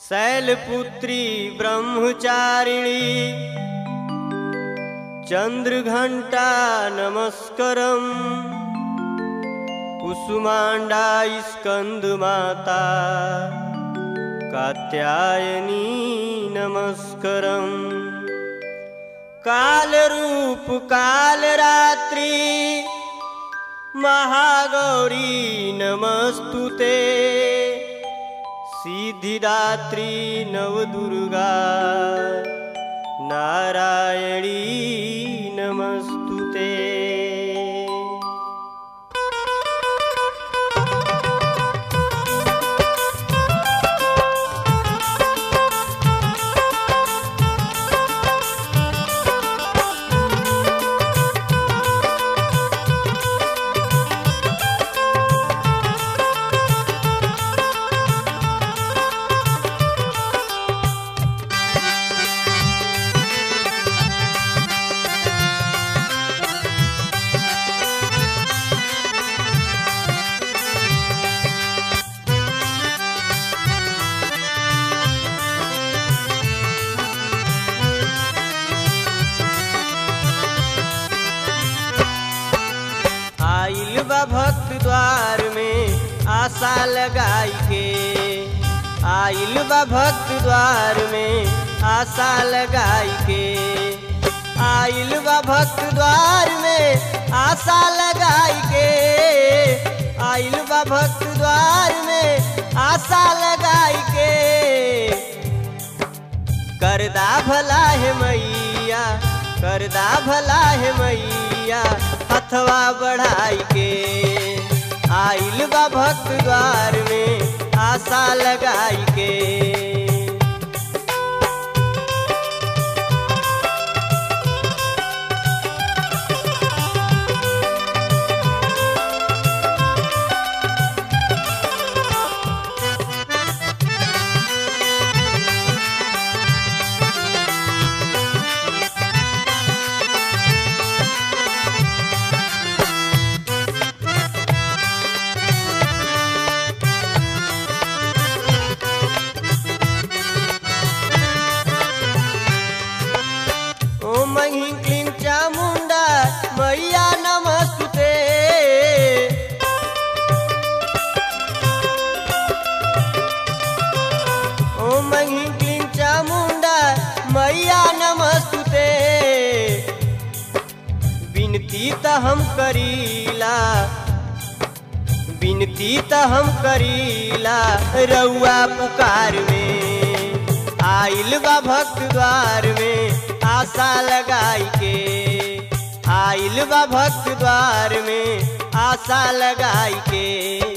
शैलपुत्री ब्रह्मचारिणी चन्द्रघण्टा नमस्करम् कुसुमाण्डा स्कन्दमाता कात्यायनी नमस्करम् कालरूप कालरात्रि महागौरी नमस्तु ते सिद्धिदात्री नवदुर्गा नारायणी नमस्तु ते आइल बा भक्त द्वार में आशा लगाई के आइल बा भक्त द्वार में आशा लगाई के आइल बा भक्त द्वार में आशा लगाई के आइल बा भक्त द्वार में आशा लगाई के करदा भला है मैया करदा भला है मैया हथवा बढ़ाई के आइल बा भक्त द्वार में आशा लगाई के ओ मही क्लीं चामुंडा मैया नमस्तुते ओ मही क्लीं चामुंडा मैया नमस्तुते विनती त हम करीला विनती त हम करीला रउआ पुकार में आइल बा भक्त द्वार में आशा लगाई के आइल बा भक्त द्वार में आशा लगाई के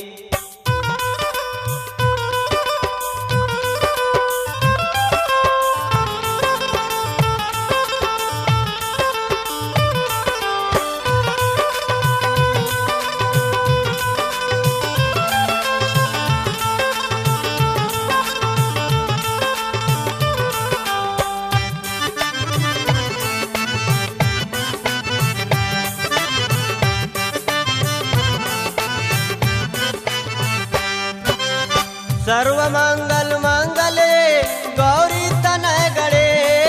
सर्वमंगल मंगले गौरी तनय गणे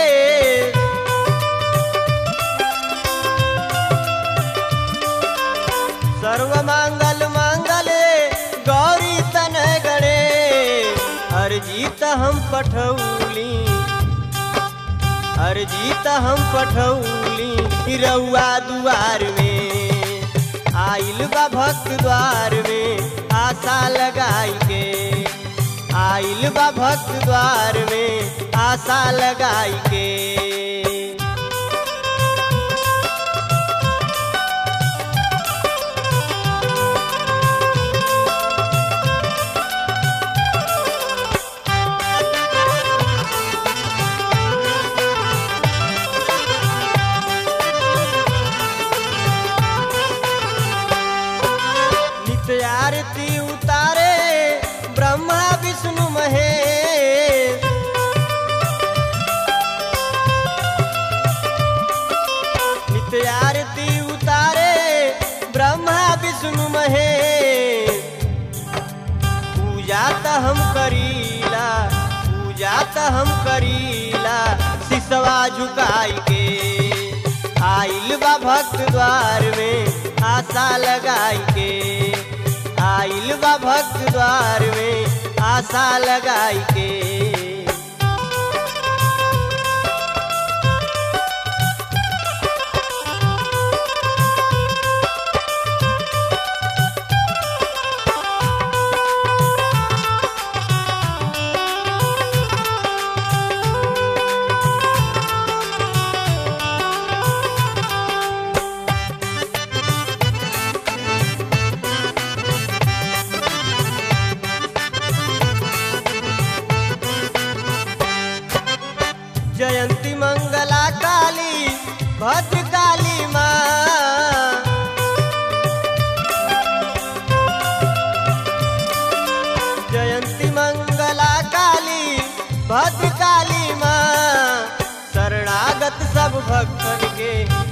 सर्वमंगल मंगले गौरी तनय गणे अर्जी त हम पठौली अर्जी त हम पठौली रउआ दुआर में आइल बा भक्त द्वार में आशा लगाई के आइल बा भक्त द्वार में आशा लगाई के नित्य आरती उतारे ब्रह्मा विष्णु महेश नित्य आरती उतारे ब्रह्मा विष्णु महेश पूजा त हम करीला त हम करीला सिसवा झुकाई के आइल बा भक्त द्वार में आशा लगाई के आइल बा भक्त द्वार में आशा लगाई के जयंती मंगला काली भद्र काली माँ जयंती मंगला काली भद्र काली माँ शरणागत सब भक्तन के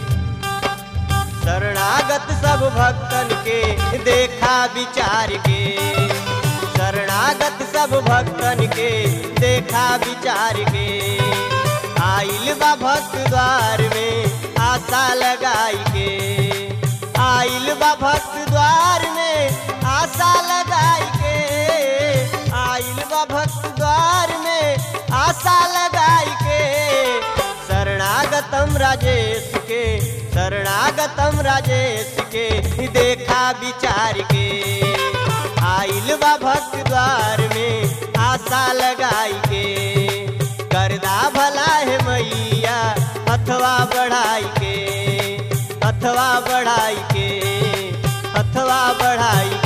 शरणागत सब भक्तन के देखा विचार के शरणागत सब भक्तन के देखा विचार के आइल बा भक्त द्वार में आशा लगाई के आइल बा भक्त द्वार में आशा लगाई के आइल बा भक्त द्वार में आशा लगाई के शरणागतम राजेश के शरणागतम राजेश के देखा विचार के आइल बा भक्त द्वार में आशा लगाई के करदा भला है मैया अथवा बढ़ाई के अथवा बढ़ाई के अथवा बढ़ाई